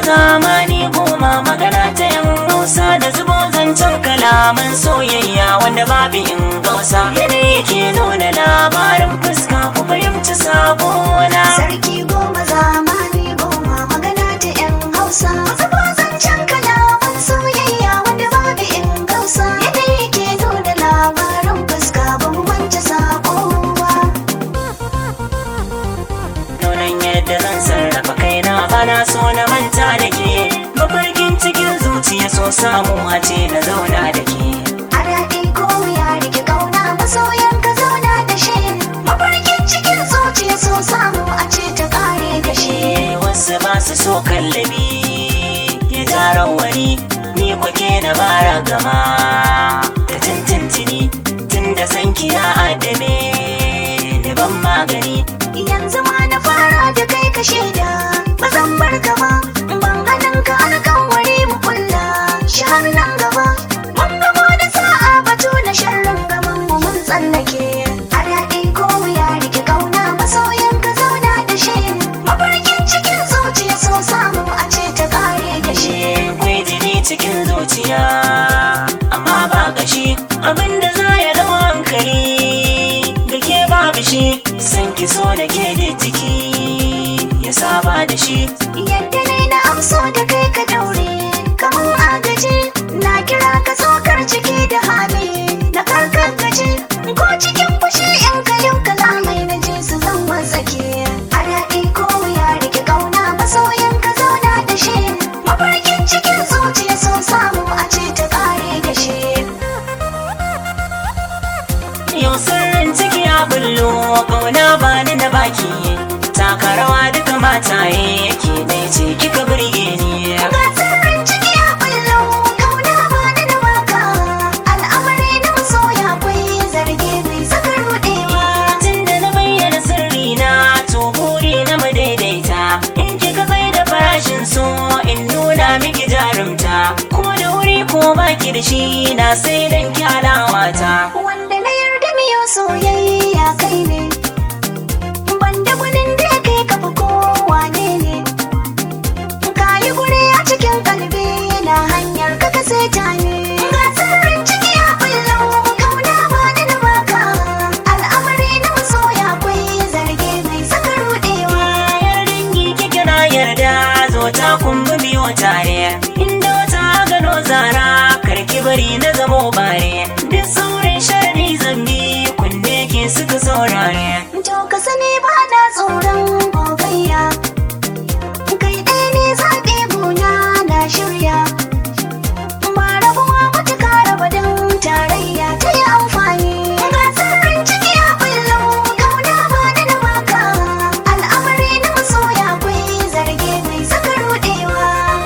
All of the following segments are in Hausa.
zamani goma magana ta yan hausa da zubo zancen kalaman soyayya wanda babu in gausa yanayi ke nuna labarin fuska ku fahimci sabona Sarki goma zamani goma magana ta 'yan Hausa. Zuba zancen kalaman soyayya wanda babu in gausa. Yanayi ke nuna labarin fuska ban wance sako ba. nunan yadda zan sarrafa kaina bana so na manta da ke mafarkin cikin zuciya so samu a ce na zauna da ke A daɗi ko ya rike kauna masoyan ka zauna da shi. Mafarkin cikin zuciya so samu a ce ta ƙare da shi. Eh, wasu ba su so kallabi ya tara wani ni kwake na bara gama ta tintintini tun da san kiya adame da ban magani Yanzu ma na fara da kai ka shaida ba zan bar ka ba ban hannun ka alƙawari mu kulla shahar nan gaba mun gamo da sa'a batu na sharrin gaban mu mun tsallake a daɗi ko ya rike kauna masoyin ka zauna da shi mafarkin cikin zuciya so samu a ce ta ƙare da shi Eh, kwai jini cikin zuciya amma ba gashi abinda za ya dau hankali da ke babu shi san ki so da ke da jiki ya saba da shi Yadda ne na amso da kai ka daure kamar agaji na kira ka tsokar ciki da hali na karkar gaji ko cikin fushi in ka yau kalamai na ji su zan wasake a daɗi ko ya rike kauna masoyin ka zauna da shi mafarkin cikin zuciya so samu a ce ta ƙare da shi Yau sirrin ciki ya bullo ƙauna ba ni na baki taka rawa duka mataye yake dai ce kika burge ni Ga sirrin ciki ya bullo kauna ba da na waka al'amari na masoya akwai zarge mai saka ruɗewa tun da na bayyana sirri na to buri na mu daidaita in kika kai da farashin so in nuna miki jarumta ko da wuri ko baki da shi na sai dan kyalawata wanda na yarda miyo soyayya kai ne banda gwanin da ya kai kafa kowa ne ne ka yi guri a cikin kalbi na hanyar ka ka sai ta ne ga sirrin ciki ya bullo kauna ba da na baka al'amari na masoya akwai zarge mai saka ruɗewa yar dangi kike na yarda zo ta kumbi biyo tare inda wata gano zara karki bari na zamo bare duk saurin sharri zambi kunne ke suka saurare To ka sani ba na tsoron gogayya Kai ɗaya ne zaɓe gona na shirya Ba rabuwa ba ta kara badin tarayya ta yi amfani Ga sirrin ciki ya bullo kauna ba da na baka Al'amari na masoya akwai zarge mai saka ruɗewa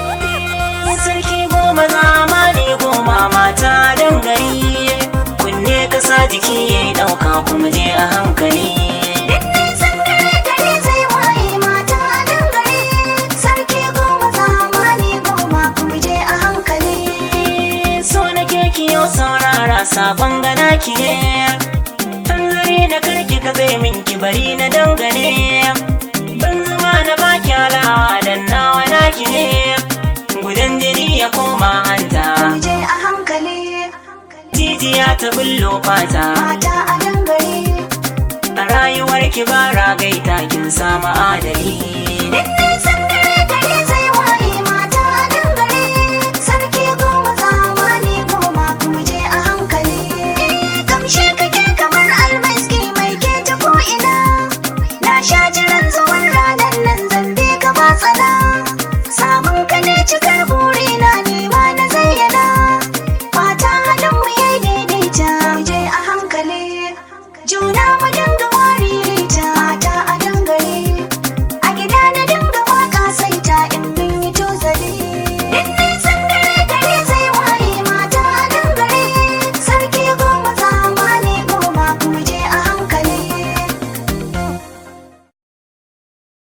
sarki goma zamani goma mata dangare kunne kasa jiki ya ɗauka kuma je a hankali Duk nisan dare dare zai waye mata a dangare Sarki goma zamani goma kuma je a hankali so na keki yau saurara sabon gana ki ne hanzari da karki ka zai min ki bari na dangane ban zama na baki alawa dan nawa naki ne gudan jini ya koma hanta je a hankali jijiya ta bullo fata mata a dangare a rayuwar ki ba ragaita kin samu adali